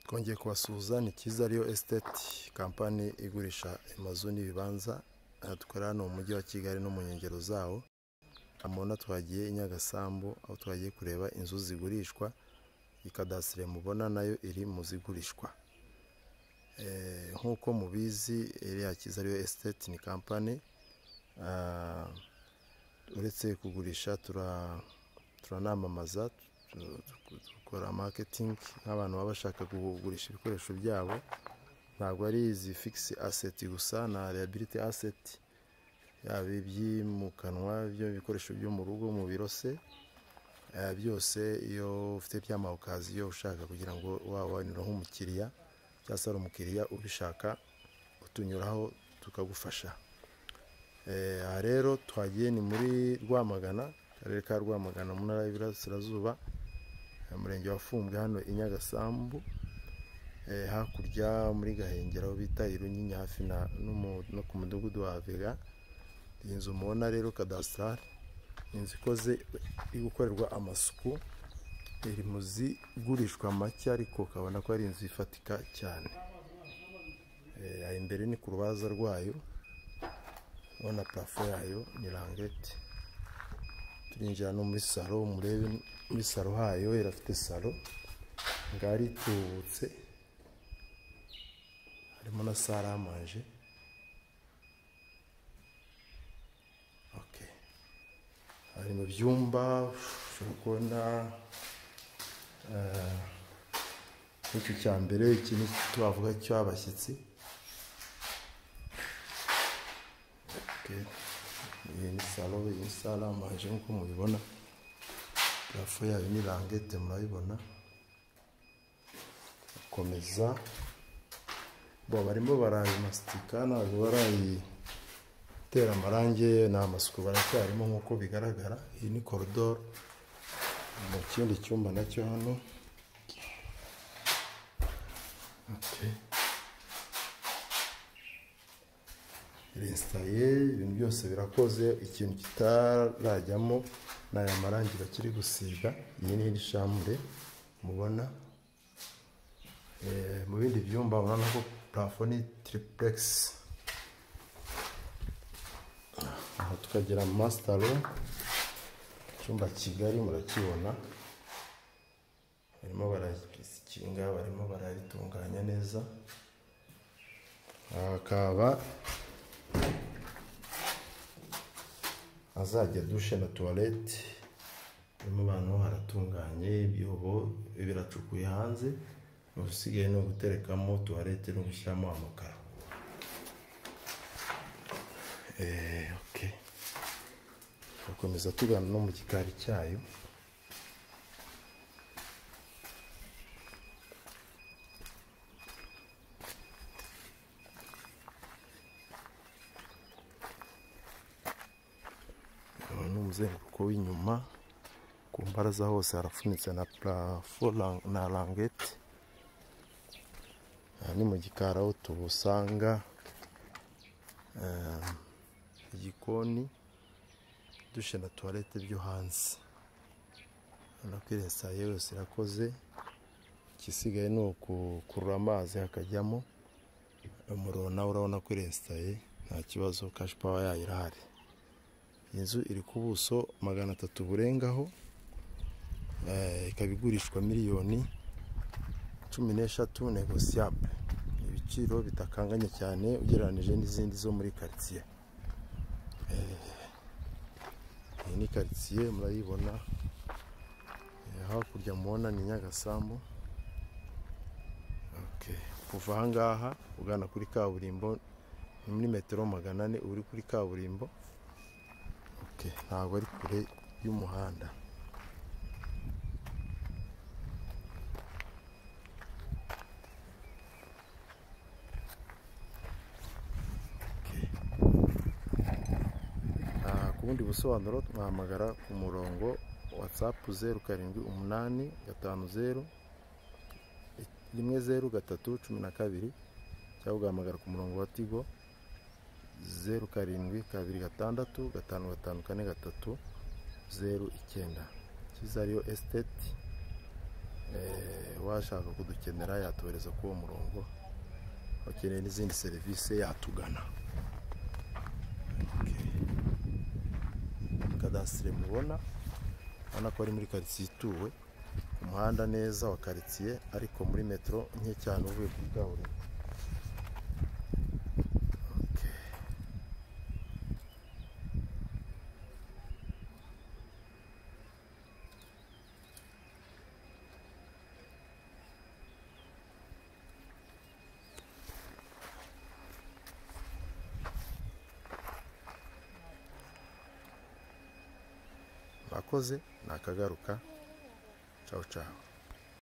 twongeye kubasuhuza ni cyiza ariyo esiteti kampani igurisha amazu n'ibibanza dukorera hano mu mujyi wa kigali no mu nkengero zawo amabona twagiye i nyagasambu aho twagiye kureba inzu zigurishwa ikadasire mubona nayo iri mu zigurishwa nk'uko mubizi iriya cyiza ariyo esiteti ni kampani uretse kugurisha turanamamaza dukora maketingi nk'abantu baba bashaka kugurisha ibikoresho byabo ntabwo ari izi fikisi aseti gusa na reyabiriti aseti yaba ibyimukanwa ibikoresho byo mu rugo mu biro se byose iyo ufite by'amawukaziyo ushaka kugira ngo wabonere nk'umukiriya cyangwa se ari umukiriya ubishaka utunyuraho tukagufasha aha rero twagiye ni muri rwamagana akarere ka rwamagana mu ntara y'iburasirazuba umurenge wafumbwe hano i nyagasambu hakurya muri gahengera aho bita irunyinya hafi no ku mudugudu wa vega iyi nzu mubona rero kadasitari ni inzu ikoze iri gukorerwa amasuku iri mu zigurishwa make ariko ukabona ko ari inzu ifatika cyane imbere ni ku rubaza rwayo ubona parafo yayo ni rangete turinjira no muri salo murebe muri salo hayo irafite salo ngari itubutse harimo na saramanje hari mu byumba ushobora kubona nk'icyo cya mbere ikintu twavuga cy'abashyitsi iyi ni salo iyi ni salo amaje nk'uko mubibona parafo yayo ni rangete murabibona gukomeza bo barimo barayimastika ntabwo barayitera amarangi ni amasuku baracyarimo nk'uko bigaragara iyi ni koridoro mu kindi cyumba nacyo hano resitaye ibintu byose birakoze ikintu kitarajyamo ni aya marangi bakiri gusiga iyi ni ishamure mubona mu bindi byumba urabona ko parafo ni tiripuregisi aha tukagira masitaro icyumba kigali murakibona barimo barasikinga barimo bararitunganya neza hakaba azajya dushe na tuwarete harimo abantu haratunganye ibyobo biracukuye hanze usigaye ni uguterekamo tuwarete no gushyiramo amakaro turakomeza tugana no mu gikari cyayo umuzenguruko w'inyuma ku mbaraza hose harafunitse na parafo na rangete aha ni mu gikari aho tubusanga igikoni dushe na tuwarete byo hanze urabona ko iriya sayo yose irakoze igisigaye ni ukukurura amazi hakajyamo umuriro nawe urabona ko iresitaye nta kibazo kashi pawa yayo irahari inzu iri ku buso magana atatu burengaho ikaba igurishwa miliyoni cumi n'eshatu negosiyable ibiciro bitakanganye cyane ugereranyije n'izindi zo muri karitsiye iyi ni karitsiye murayibona hakurya mubona ni nyagasambu kuva aha ngaha ugana kuri kaburimbo ni muri metero magana ane uri kuri kaburimbo ntabwo ari kure y'umuhanda ku bundi busobanuro twahamagara ku murongo watsapu zeru karindwi umunani gatanu zeru rimwe zeru gatatu cumi na kabiri cyangwa ugahamagara ku murongo wa tigo zeru karindwi kabiri gatandatu gatanu gatanu kane gatatu zeru icyenda cyiza ariyo esiteti washaka kudukenera yatuhereza kuri uwo murongo bakeneye n'izindi serivisi yatugana kadasitire mubona ubona ko ari muri karitsiye ituwe umuhanda neza wa karitsiye ariko muri metero nke cyane uvuye kuri kaburimbo murakoze nakagaruka cawu cawu